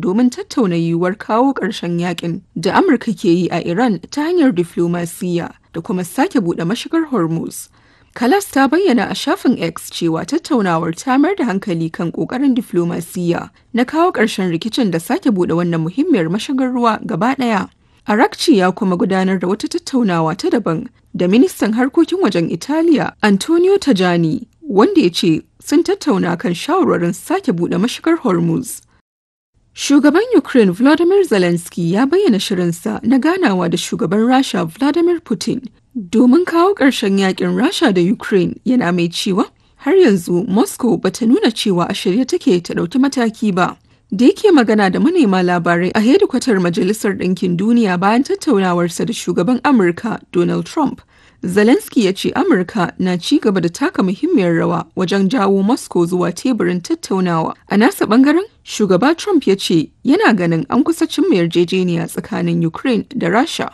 domin tattauna yiwuwar kawo ƙarshen yakin da Amurka ke yi a Iran ta hanyar diflomasiyya da kuma sake buɗe mashigar Hormuz. Kalas ta bayyana a shafin X cewa tattaunawar ta mayar da hankali kan ƙoƙarin diflomasiyya na kawo ƙarshen rikicin da sake buɗe wannan muhimmiyar mashigar ruwa gaba ɗaya. Arakci ya kuma gudanar da wata tattaunawa ta daban da ministan harkokin wajen Italiya Antonio Tajani wanda ya ce sun tattauna kan shawarwarin sake buɗe mashigar Hormuz. Shugaban Ukraine Volodymyr Zelensky ya bayyana shirinsa na ganawa da shugaban Rasha Vladimir Putin domin kawo ƙarshen yakin Rasha da Ukraine yana mai cewa har yanzu Moscow bata nuna cewa a shirye take ta ɗauki mataki ba. Da yake magana da manema labarai a hedikwatar Majalisar Ɗinkin Duniya bayan tattaunawarsa da shugaban Amurka Donald Trump, Zelensky ya ce Amurka na ci gaba da taka muhimmiyar rawa wajen jawo Moscow zuwa teburin tattaunawa. A nasa bangaren, shugaba Trump ya ce yana ganin an kusa cimma yarjejeniya tsakanin Ukraine da Rasha.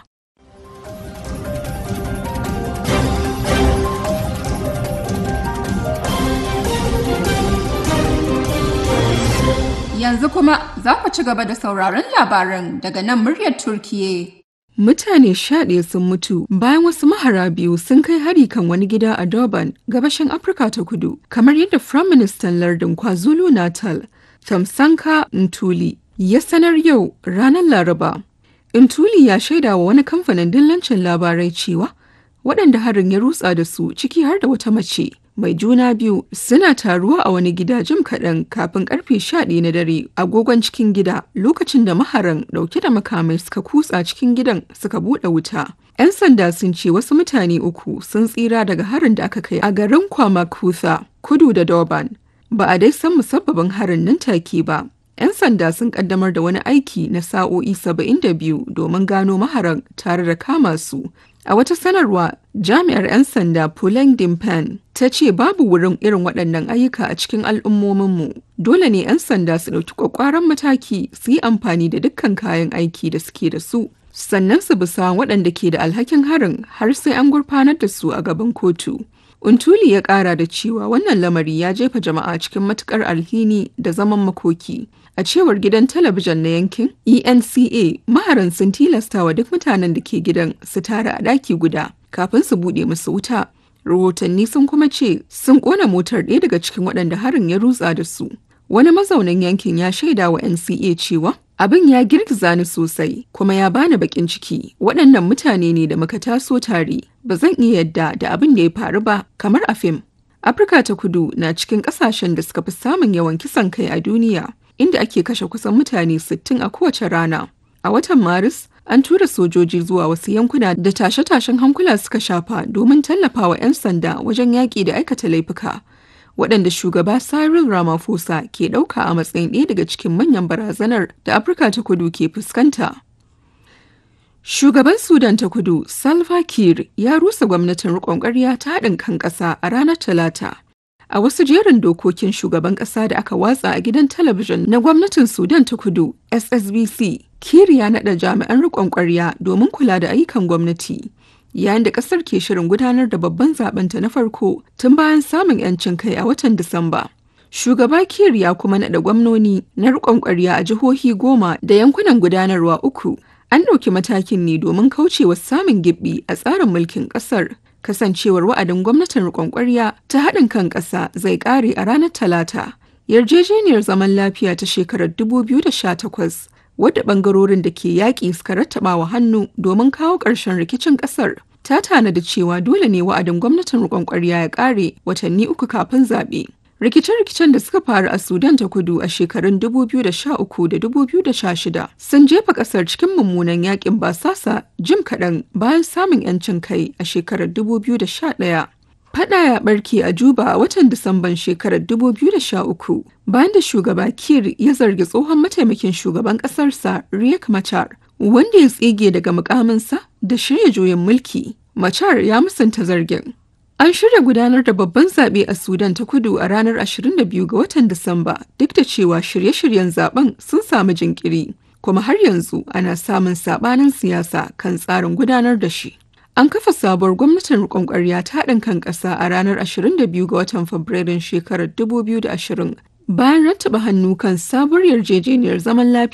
Yanzu kuma za ku ci gaba da sauraron labaran daga nan muryar Turkiye. Mutane sha ɗaya sun mutu bayan wasu mahara biyu sun kai hari kan wani gida a Durban, gabashin Afirka ta kudu, kamar yadda Firaministan lardin KwaZulu Natal, Tamsanka Ntuli, ya sanar yau ranar Laraba. Ntuli ya shaida wa wani kamfanin dillancin labarai cewa waɗanda harin ya rutsa da su ciki har da wata mace mai juna biyu suna taruwa a wani gida jim kaɗan kafin karfe ɗaya na dare agogon cikin gida lokacin da maharan ɗauke da makamai suka kutsa cikin gidan suka buɗe wuta. 'Yan sanda sun ce wasu mutane uku sun tsira daga harin da aka kai a garin Kwamakutha, kudu da Durban. Ba a dai san musabbabin harin nan take ba. 'Yan sanda sun kaddamar da wani aiki na sa'o'i 72 domin gano maharan tare da kama su. A wata sanarwa, jami'ar 'yan sanda Puleng Dimpen ta ce babu wurin irin waɗannan ayyuka a cikin al'ummominmu. Dole ne 'yan sanda su ɗauki ƙwaƙwaran mataki su yi amfani da dukkan kayan aiki da suke da su. Sannan su bisa waɗanda ke da alhakin harin har sai an gurfanar da su a gaban kotu. Untuli ya ƙara da cewa wannan lamari ya jefa jama'a cikin matuƙar alhini da zaman makoki. A cewar gidan talabijin na yankin ENCA, maharan sun tilasta wa duk mutanen da ke gidan su tara a ɗaki guda kafin su buɗe musu wuta. Rahotanni sun kuma ce sun ƙona motar ɗaya daga cikin waɗanda harin ya rutsa da su. Wani mazaunin yankin ya shaida wa NCA cewa abin ya girgiza ni sosai kuma ya bani bakin ciki waɗannan mutane ne da muka taso tare ba zan iya yadda da abin da ya faru ba kamar a fim. Afirka ta kudu na cikin ƙasashen da suka fi samun yawan kisan kai a duniya inda ake kashe kusan mutane 60 a kowace rana. A watan Maris, an tura sojoji zuwa wasu yankuna da tashe-tashen hankula suka shafa domin tallafawa 'yan sanda wajen yaƙi da aikata laifuka. waɗanda shugaba Cyril Ramaphosa ke ɗauka a matsayin ɗaya daga cikin manyan barazanar da Afirka ta kudu ke fuskanta. Shugaban Sudan ta kudu Salva Kiir ya rusa gwamnatin riƙon ƙarya ta haɗin kan ƙasa a ranar Talata. A wasu jerin dokokin shugaban ƙasa da aka watsa a gidan talabijin na gwamnatin Sudan ta kudu SSBC, Kiir ya naɗa jami'an riƙon ƙwarya domin kula da ayyukan gwamnati. yayin da kasar ke shirin gudanar da babban zabenta na farko tun bayan samun 'yancin kai a watan Disamba. Shugaba Kiir ya kuma naɗa gwamnoni na riƙon ƙwarya a jihohi goma da yankunan gudanarwa uku. An ɗauki matakin ne domin kaucewa samun gibbi a tsarin mulkin ƙasar. Kasancewar wa'adin gwamnatin riƙon ƙwarya ta haɗin kan ƙasa zai ƙare a ranar Talata. Yarjejeniyar zaman lafiya ta shekarar 2018 wadda bangarorin da ke yaƙi suka rattaba wa hannu domin kawo ƙarshen rikicin ƙasar ta tanada cewa dole ne wa'adin gwamnatin riƙon ƙwarya ya ƙare watanni uku kafin zaɓe. Rikice-rikicen da suka faru a Sudan ta kudu a shekarun 2013 da 2016 sun jefa ƙasar cikin mummunan yaƙin basasa jim kaɗan bayan samun 'yancin kai a shekarar 2011. Fada ya barke a Juba a watan Disamban shekarar 2013 bayan da shugaba Kir ya zargi tsohon mataimakin shugaban ƙasarsa Riek Machar wanda ya tsige daga mukaminsa da shirya juyin mulki. Machar ya musanta zargin. An shirya gudanar da babban zaɓe a Sudan ta kudu a ranar 22 ga watan Disamba duk da cewa shirye-shiryen zaben sun samu jinkiri. Kuma har yanzu ana samun saɓanin siyasa kan tsarin gudanar da shi. An kafa sabuwar gwamnatin riƙon ƙwarya ta haɗin kan ƙasa a ranar 22 ga watan Fabrairun shekarar 2020 bayan rattaba hannu kan sabuwar yarjejeniyar zaman lafiya